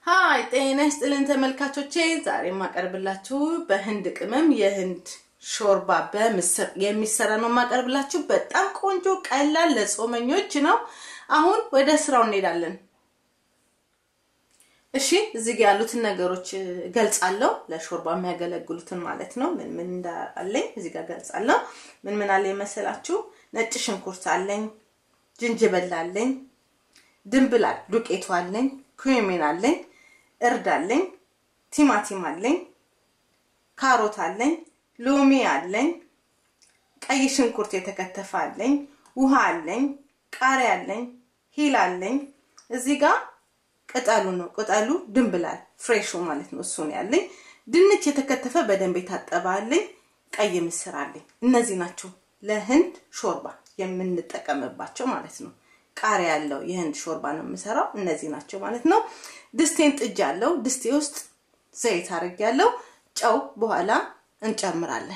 ሀይ ጤና ይስጥልን ተመልካቾቼ፣ ዛሬ የማቀርብላችሁ በህንድ ቅመም የህንድ ሾርባ በምስር የሚሰራ ነው የማቀርብላችሁ። በጣም ቆንጆ ቀላል ለጾመኞች ነው። አሁን ወደ ስራው እንሄዳለን። እሺ እዚህ ጋር ያሉትን ነገሮች ገልጻለሁ። ለሾርባ የሚያገለግሉትን ማለት ነው። ምን ምን እንዳለኝ እዚህ ጋር ገልጻለሁ። ምን ምን አለኝ መሰላችሁ? ነጭ ሽንኩርት አለኝ፣ ዝንጅብል አለኝ፣ ድንብላል ዱቄቱ አለኝ፣ ኩሚን አለኝ፣ እርድ አለኝ፣ ቲማቲም አለኝ፣ ካሮት አለኝ፣ ሎሚ አለኝ፣ ቀይ ሽንኩርት የተከተፈ አለኝ፣ ውሃ አለኝ፣ ቃሪያ አለኝ፣ ሂል አለኝ። እዚህ ጋር ቅጠሉ ነው። ቅጠሉ ድንብላል ፍሬሹ ማለት ነው። እሱ ነው ያለኝ። ድንች የተከተፈ በደንብ የታጠበ አለኝ። ቀይ ምስር አለኝ። እነዚህ ናቸው ለህንድ ሾርባ የምንጠቀምባቸው ማለት ነው። ቃሪያ ያለው የህንድ ሾርባ ነው የምሰራው። እነዚህ ናቸው ማለት ነው። ድስቴን ጥጃ አለው። ድስቴ ውስጥ ዘይት አድርጌያለሁ። ጨው በኋላ እንጨምራለን።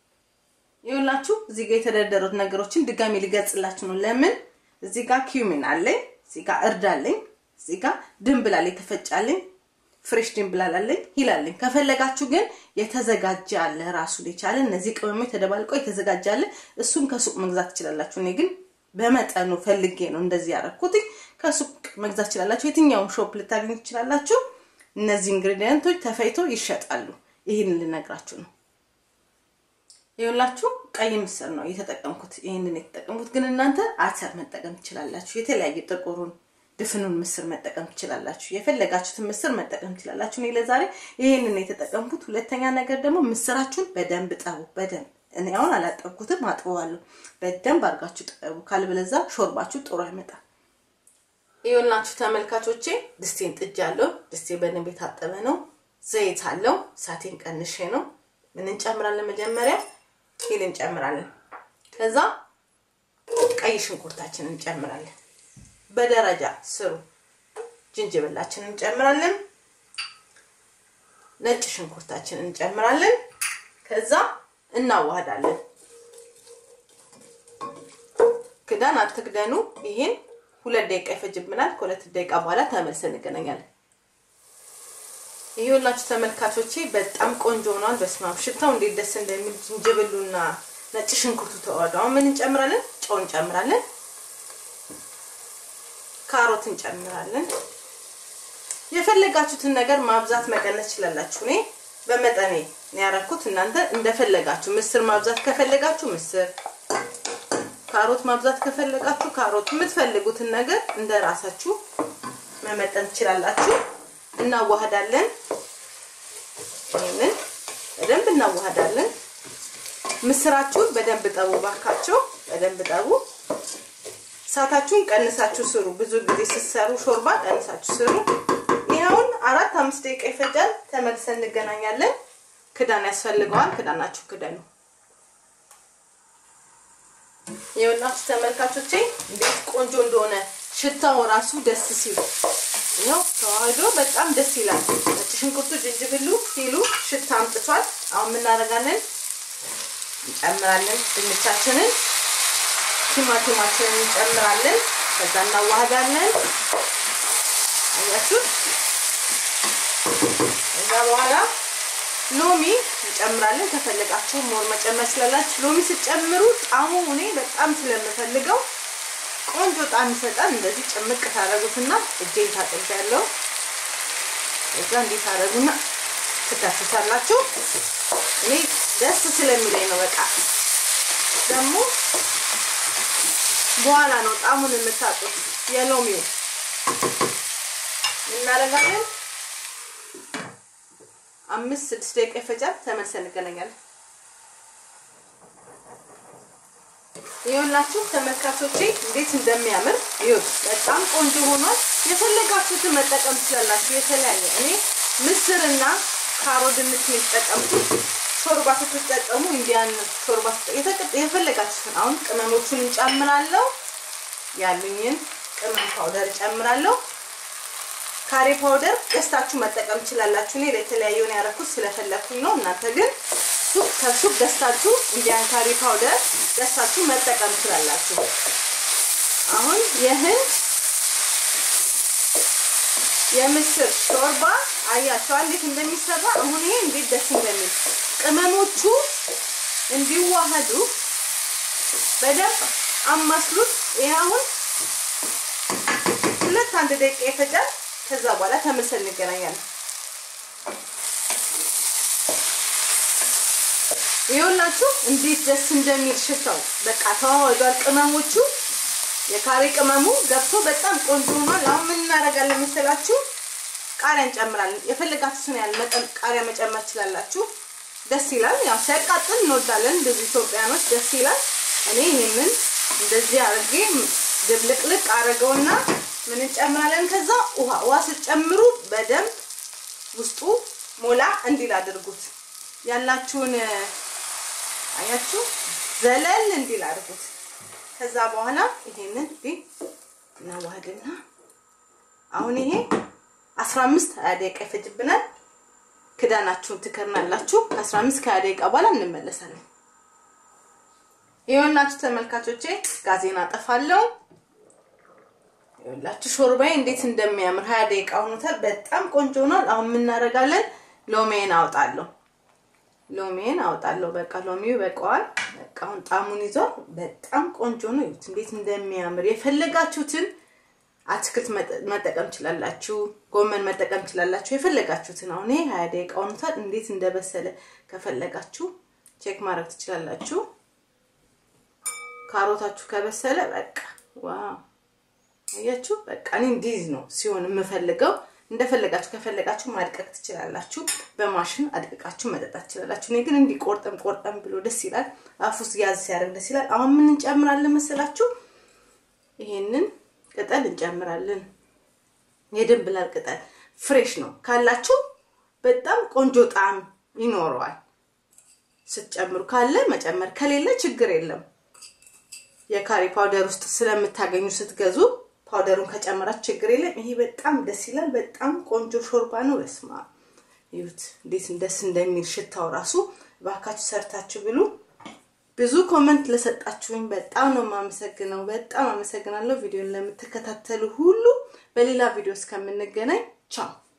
ይኸውላችሁ እዚህ ጋር የተደረደሩት ነገሮችን ድጋሚ ሊገልጽላችሁ ነው። ለምን እዚህ ጋር ኪዩሚን አለኝ፣ እዚህ ጋር እርድ አለኝ፣ እዚህ ጋር ድንብላል የተፈጫለኝ፣ ፍሬሽ ድንብላል አለኝ፣ ሂል አለኝ። ከፈለጋችሁ ግን የተዘጋጀ አለ ራሱን የቻለ እነዚህ ቅመሞች ተደባልቀው የተዘጋጀ አለ። እሱም ከሱቅ መግዛት ትችላላችሁ። እኔ ግን በመጠኑ ፈልጌ ነው እንደዚህ ያደረኩት። ከሱቅ መግዛት ትችላላችሁ። የትኛውም ሾፕ ልታገኙ ትችላላችሁ። እነዚህ ኢንግሪዲየንቶች ተፈይቶ ይሸጣሉ። ይህን ልነግራችሁ ነው። ይኸውላችሁ ቀይ ምስር ነው የተጠቀምኩት። ይህንን የተጠቀምኩት ግን እናንተ አተር መጠቀም ትችላላችሁ። የተለያየ ጥቁሩን ድፍኑን ምስር መጠቀም ትችላላችሁ። የፈለጋችሁትን ምስር መጠቀም ትችላላችሁ። እኔ ለዛሬ ይህንን የተጠቀምኩት። ሁለተኛ ነገር ደግሞ ምስራችሁን በደንብ ጠቡ። በደንብ እኔ አሁን አላጠብኩትም፣ አጥበዋለሁ። በደንብ አድርጋችሁ ጠቡ። ካልበለዛ ሾርባችሁ ጥሩ አይመጣም። ይኸውላችሁ ተመልካቾቼ ድስቴን ጥጃለሁ። ድስቴ በደንብ የታጠበ ነው። ዘይት አለው። እሳቴን ቀንሼ ነው። ምን እንጨምራለን? መጀመሪያ ሂል እንጨምራለን። ከዛ ቀይ ሽንኩርታችንን እንጨምራለን። በደረጃ ስሩ። ጅንጅብላችንን እንጨምራለን። ነጭ ሽንኩርታችንን እንጨምራለን። ከዛ እናዋህዳለን። ክዳን አትክደኑ። ይሄን ሁለት ደቂቃ ይፈጅብናል። ከሁለት ደቂቃ በኋላ ተመልሰን እንገናኛለን። ይኸውላችሁ ተመልካቾቼ በጣም ቆንጆ ሆኗል። በስመ አብ ሽታው እንዴት ደስ እንደሚል ዝንጅብሉና ነጭ ሽንኩርቱ ተዋህዶ። አሁን ምን እንጨምራለን? ጨው እንጨምራለን። ካሮት እንጨምራለን። የፈለጋችሁትን ነገር ማብዛት መቀነስ ትችላላችሁ። እኔ በመጠኔ ነው ያደረኩት። እናንተ እንደፈለጋችሁ ምስር ማብዛት ከፈለጋችሁ ምስር፣ ካሮት ማብዛት ከፈለጋችሁ ካሮት፣ የምትፈልጉትን ነገር እንደ ራሳችሁ መመጠን ትችላላችሁ። እናዋህዳለን። ይሄንን በደንብ እናዋህዳለን። ምስራችሁን በደንብ ጠቡ፣ ባካቸው በደንብ ጠቡ። እሳታችሁን ቀንሳችሁ ስሩ። ብዙ ጊዜ ስትሰሩ ሾርባ ቀንሳችሁ ስሩ። ይኸውን አራት አምስት ደቂቃ ይፈጃል። ተመልሰን እንገናኛለን። ክዳን ያስፈልገዋል። ክዳናችሁ ክደኑ። የሁላችሁ ተመልካቾቼ እንዴት ቆንጆ እንደሆነ ሽታው ራሱ ደስ ሲሉ ይኸው ተዋህዶ በጣም ደስ ይላል። ነጭ ሽንኩርቱ፣ ዝንጅብሉ፣ ሂሉ ሽታ አምጥቷል። አሁን የምናደርጋለን እንጨምራለን ድንቻችንን ቲማቲማችንን እንጨምራለን። ከዛ እናዋህዳለን። አያችሁ። ከዛ በኋላ ሎሚ እንጨምራለን። ከፈለጋችሁ ሞር መጨመር ስላላችሁ ሎሚ ስትጨምሩ ጣሙ እኔ በጣም ስለምፈልገው ቆንጆ ጣም ይሰጣል። እንደዚህ ጭምቅ ታደርጉትና እጄን ታጥቤያለሁ። ከዛ እንዲህ ታደርጉና ትከፍታላችሁ። እኔ ደስ ስለሚለኝ ነው። በቃ ደግሞ በኋላ ነው ጣሙን የምታጡት። የሎሚው እናደርጋለን። አምስት ስድስት ደቂቃ ይፈጃል። ተመልሰን እንገናኛለን። ይኸውላችሁ ተመልካቾቼ እንዴት እንደሚያምር ይኸው፣ በጣም ቆንጆ ሆኗል። የፈለጋችሁትን መጠቀም ትችላላችሁ። የተለያየ እኔ ምስርና ካሮት ድንች ነው የተጠቀምኩት። ሾርባ ስትጠቀሙ እንዲያን ሾርባ የፈለጋችሁትን አሁን ቅመሞቹን እንጨምራለሁ። ያሉኝን ቅመም ፓውደር እጨምራለሁ። ካሬ ፓውደር ገዝታችሁ መጠቀም ትችላላችሁ። እኔ ለተለያየውን ያደረኩት ስለፈለኩኝ ነው። እናንተ ግን ሱቅ ከሱቅ ገዝታችሁ እንዲያን ካሬ ፓውደር ገዝታችሁ መጠቀም ትችላላችሁ። አሁን የህንድ የምስር ሾርባ አያቸው እንዴት እንደሚሰራ አሁን ይሄ እንዴት ደስ እንደሚል ቅመሞቹ እንዲዋሃዱ በደንብ አማስሉት። ይሄ አሁን ሁለት አንድ ደቂቃ ይፈጃል። ከዛ በኋላ ተመልሰን እንገናኛለን። ይኸውላችሁ እንዴት ደስ እንደሚል ሽታው በቃ ተዋህዷል። ቅመሞቹ የካሬ ቅመሙ ገብቶ በጣም ቆንጆ ሆኗል። አሁን ምን እናደርጋለን መሰላችሁ? ቃሪያ እንጨምራለን። የፈለጋችሁትን ያህል መጠን ቃሪያ መጨመር ትችላላችሁ። ደስ ይላል። ያው ሲያቃጥል እንወዳለን እንደዚህ ኢትዮጵያኖች ደስ ይላል። እኔ ይሄንን እንደዚህ አድርጌ ድብልቅልቅ አድርገውና ምን እንጨምራለን? ከዛ ውሃ ውሃ ስትጨምሩ በደንብ ውስጡ ሞላ እንዲል አድርጉት። ያላችሁን አያችሁ ዘለል እንዲል አድርጉት። ከዛ በኋላ ይሄንን እንዲህ እናዋህድና አሁን ይሄ 15 20 ደቂቃ ይፈጅብናል። ክዳናችሁን ትከርናላችሁ። ከ15 ከ20 ደቂቃ በኋላ እንመለሳለን። ይኸውላችሁ ተመልካቾቼ ጋዜና አጠፋለሁ። ይኸውላችሁ ሾርባዬ እንዴት እንደሚያምር 20 ደቂቃ ሆኖታል። በጣም ቆንጆ ሆኗል። አሁን የምናደርጋለን ሎሜን አውጣለሁ። ሎሜን አውጣለሁ። በቃ ሎሚው በቃዋል። በቃ አሁን ጣሙን ይዟል። በጣም ቆንጆ ነው። ይሁት እንዴት እንደሚያምር የፈለጋችሁትን አትክልት መጠቀም ትችላላችሁ። ጎመን መጠቀም ትችላላችሁ። የፈለጋችሁትን አሁን ይሄ 20 ደቂቃ ሆኖታል። እንዴት እንደበሰለ ከፈለጋችሁ ቼክ ማድረግ ትችላላችሁ። ካሮታችሁ ከበሰለ በቃ ዋው አያችሁ። በቃ እኔ እንዲህ ነው ሲሆን የምፈልገው። እንደፈለጋችሁ ከፈለጋችሁ ማድቀቅ ትችላላችሁ። በማሽን አድቅቃችሁ መጠጣት ትችላላችሁ። እኔ ግን እንዲህ ቆርጠም ቆርጠም ብሎ ደስ ይላል። አፉ ውስጥ ያዝ ሲያደርግ ደስ ይላል። አሁን ምን እንጨምራለን መሰላችሁ? ይሄንን ቅጠል እንጨምራለን። የድንብላል ቅጠል ፍሬሽ ነው ካላችሁ በጣም ቆንጆ ጣዕም ይኖረዋል። ስትጨምሩ ካለ መጨመር ከሌለ ችግር የለም። የካሪ ፓውደር ውስጥ ስለምታገኙ ስትገዙ ፓውደሩን ከጨመራችሁ ችግር የለም። ይሄ በጣም ደስ ይላል። በጣም ቆንጆ ሾርባ ነው። በስማ ይሁት እንዴት ደስ እንደሚል ሽታው ራሱ እባካችሁ ሰርታችሁ ብሉ። ብዙ ኮመንት ለሰጣችሁኝ በጣም ነው የማመሰግነው። በጣም አመሰግናለሁ። ቪዲዮን ለምትከታተሉ ሁሉ በሌላ ቪዲዮ እስከምንገናኝ ቻው።